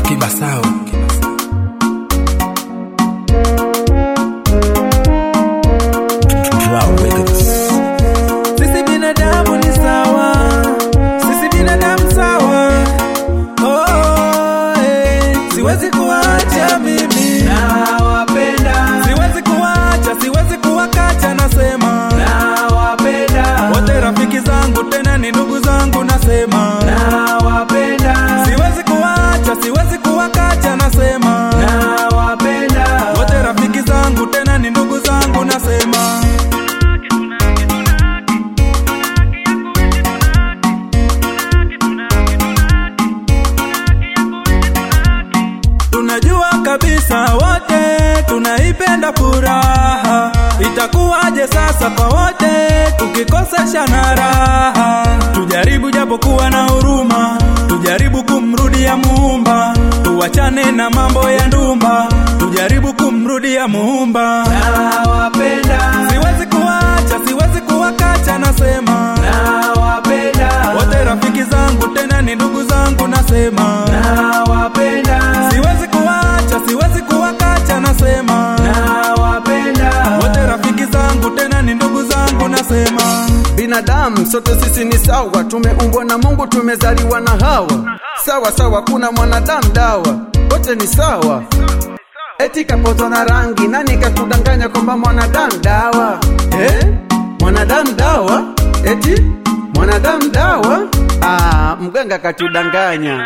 Kibasao. Cloud Records. Sisi binadamu ni sawa, sisi binadamu sawa. Oh, eh, siwezi kuacha mimi, nawapenda. Siwezi kuacha, siwezi kuwakacha, nasema nawapenda. Wote rafiki zangu, tena ni ndugu zangu, nasema nawapenda. Siwezi kuacha, siwezi kuwakacha, nasema nawapenda. Wote rafiki zangu, tena ni ndugu zangu, nasema Tunajua kabisa wote tunaipenda furaha, itakuwaje sasa kwa wote tukikosesha na raha? Tujaribu japokuwa na huruma, tujaribu kumrudia Muumba, tuwachane na mambo ya ndumba, tujaribu kumrudia Muumba. Nawapenda, siwezi kuacha, siwezi kuwakacha, nasema nawapenda, wote rafiki zangu, tena ni ndugu zangu, nasema nawapenda, siwezi kuacha, siwezi kuwakacha, nasema nawapenda, wote rafiki zangu, tena ni ndugu zangu, nasema binadamu sote sisi ni sawa, tumeumbwa na Mungu, tumezaliwa na Hawa. Sawa sawa, kuna mwanadamu dawa, wote ni sawa. Eti kapotwa na rangi, nani kakudanganya kwamba mwanadamu dawa eh? Mwanadamu dawa eti mwanadamu dawa? Ah, mganga katudanganya.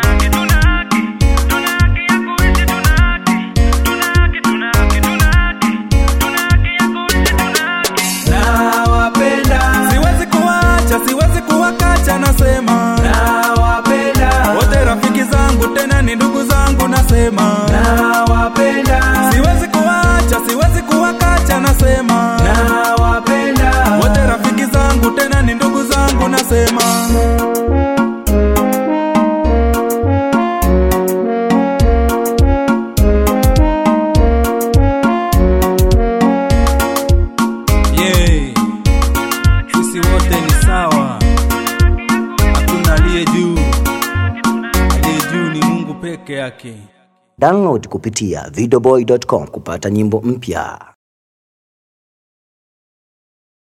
nawapenda, siwezi kuacha, siwezi kuwakacha, nasema nawapenda, wote rafiki zangu, tena ni ndugu zangu, nasema nawapenda, siwezi kuacha, siwezi kuwakacha, nasema nawapenda, wote rafiki zangu, tena ni ndugu zangu, nasema Yeah. Sisi wote ni sawa, hakuna aliye juu, aliye juu ni Mungu peke yake. Download kupitia videoboy.com kupata nyimbo mpya.